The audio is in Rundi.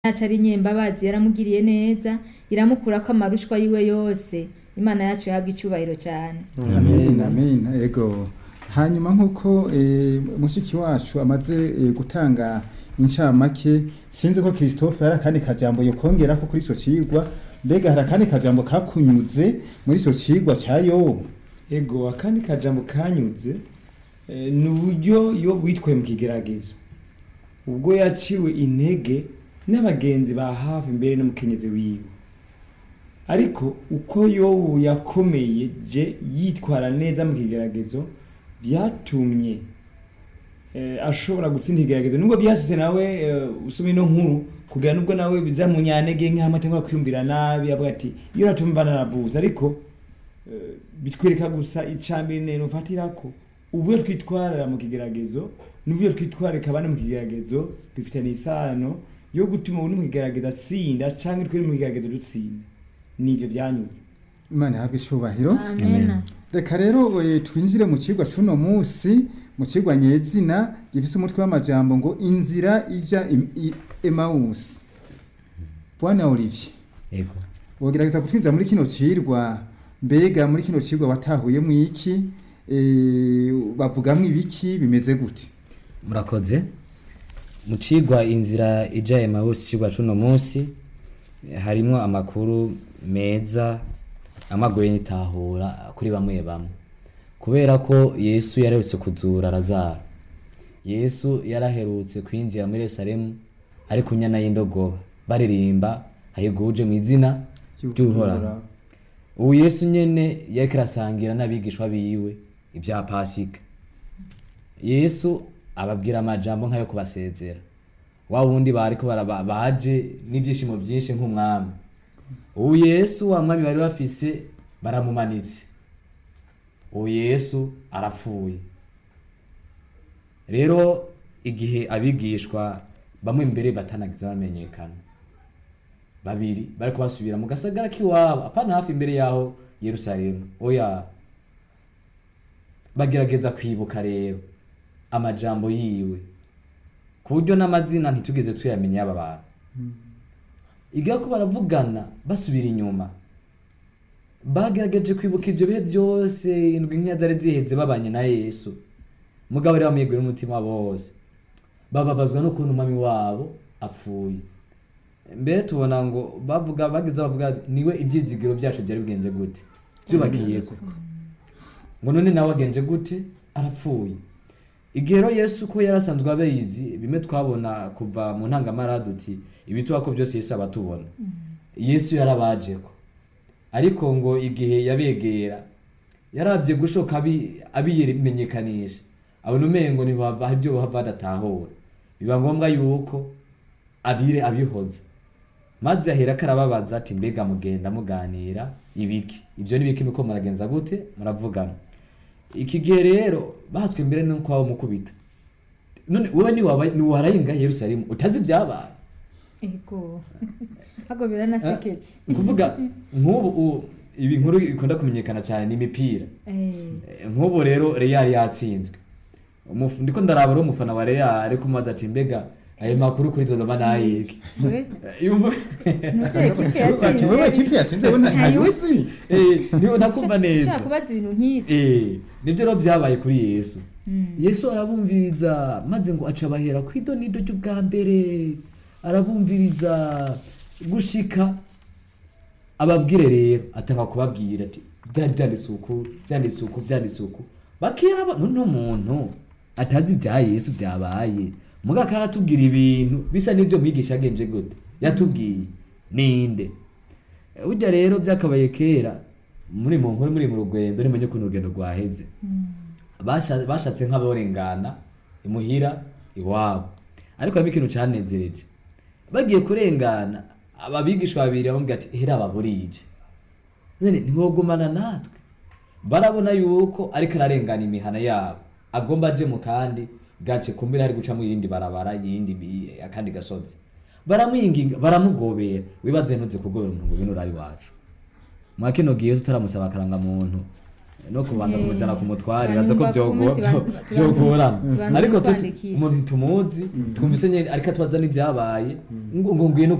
yacu ari nyembabazi yaramugiriye neza iramukurako amarushwa yiwe yose imana yacu yahabwa icyubahiro cyane amen amen ego hanyuma nk'uko eh, mushiki wacu amaze eh, gutanga incamake sinzi ko christophe hari akandi kajambo yokongerako kuri ico cigwa mbega hari akandi kajambo kakunyuze muri ico cigwa ca yobu ego akandi kajambo kanyuze eh, ni uburyo iyo witwaye mu kigeragezo ubwo yaciwe intege n'abagenzi ba hafi mbere n'umukenyezi wiwe ariko uko yobu yakomeye je yitwara neza mu kigeragezo byatumye eh, ashobora gutsinda ikigeragezo nubwo byashyize nawe eh, usoma ino nkuru kugira nubwo nawe bizamunyantege nk'aho atangwa kwiyumvira nabi avuga ati iyo natuma mba naravuze ariko eh, bitwereka gusa icambere nene ufatirako uburyo twitwarira mu kigeragezo n'uburyo twitwarika abandi mu kigeragezo bifitanye isano yo gutuma uri mu kigeragezo atsinda canke twari mu kigeragezo dutsinda nivyo vyanyuze imana ihabwe icubahiro amena reka rero eh, twinjire mu cigwa c'uno musi mu cigwa nyezina gifise umutwe w'amajambo ngo inzira ija im- i- emawusi bwana olivier yego wogerageza kutwinjira muri kino cirwa mbega muri kino cirwa watahuyemo iki eh, bavugamwo ibiki bimeze gute murakoze mu cigwa inzira ija emawusi cigwa c'uno munsi eh, harimwo amakuru meza amagoye n'itahura kuri bamwe bamwe kubera ko yesu yaraherutse kuzura lazaro yesu yaraherutse kwinjira muri yerusalemu ari ku nyana y'indogoba baririmba hayiguje mu izina ry'uhoraho ubu yesu nyene yariko arasangira n'abigishwa biwe ibya pasika yesu ababwira amajambo nk'ayo kubasezera wa wundi bariko baraba- baje n'ibyishimo byinshi nk'umwami ubu yesu wa mwami bari bafise baramumanitse ubu yesu arapfuye rero igihe abigishwa bamwe mbere batanagize bamenyekana babiri bariko basubira mu gasagara k'iwabo apana hafi imbere yaho yerusalemu oya bagerageza kwibuka rero amajambo yiwe ku buryo n'amazina ntitugeze tuyamenya y'aba bantu igihe ko baravugana basubira inyuma bagerageje kwibuka ibyo bihe byose indwi nk'iya zari ziheze babanye na yesu mugabo rero bamwegura n'umutima wabo wose bababazwa n'ukuntu umwami wabo apfuye mbere tubona ngo bavuga bageze bavuga niwe ibyizigiro byacu byari bigenze gute byubakiye ko ngo none nawe agenje gute arapfuye igihe rero yesu ko yari asanzwe abayizi bimwe twabona kuva mu ntangamara duti ibituba ko byose yesu aba atubona yesu yarabajeko ariko ngo igihe yabegera yarabye gushoka abi- abimenyekanisha abona umengo ntibava hari ibyo bava badatahura biba ngombwa yuko abire abihoza maze ahera karababaza ati mbega mugenda muganira ibiki ibyo ni biki muko muragenza gute muravugana iki gihe rero bahatswe imbere nuko waba mukubita none wowe niwaba niwarayenga yerusalemu utazi ibyabaye ego hago biranasekeje ni kuvuga nk'ubu u- ibi nkuru ikunda kumenyekana cyane ni imipira Eh, Eh, nk'ubu rero real yatsinzwe Umuf- ndiko ndaraba rero umufana wa real ariko mubaza ati mbega ayo makuru kuri dodoma nayiki we yumva ntuze kipe Ati, wewe yatsinze kipe yatsinze we nta- ntayuzi Eh, niho nakumva neza ushaka kubaza ibintu nk'ibyo Eh, nibyo rero byabaye kuri yesu Mm. yesu arabumviriza maze ngo aca abahera ku idonido ry'ubwa mbere arabumviriza gushika ababwire rero atanga kubabwira ati byari byanditse uku byanditse uku byanditse uku bakira ba- none umuntu atazi ibya yesu byabaye muga karatubwira ibintu bisa n'ibyo mwigisha yagenje gute yatubwiye ninde Eh, burya rero byakabaye kera muri mu nkuru muri mu rugendo nimenye ukuntu urugendo rwaheze Basha- bashatse nk'aborengana imuhira iwabo ariko harimo ikintu cyanezereje bagiye kurengana ababigishwa babiri bamubwira ati hera ababurije none ntiwogumana natwe barabona yuko ariko ararengana imihana yabo agomba aje mu kandi gace kumbira hari guca mu yindi barabara yindi bi- akandi gasozi baramwinginga baramugobera wibaze ntuze kugobera umuntu ngo bino urari wacu mwa kino gihe tutaramusaba akarangamuntu no kubanza Eh, kumujyana ku mutware hanyuma baza ko bakumve byogo- ati byo- bantu- byogorana bantu ariko tuti- twandikire. umuntu tumuzi twumvise nyine ariko atubaza n'ibyabaye ngo ngo ngwino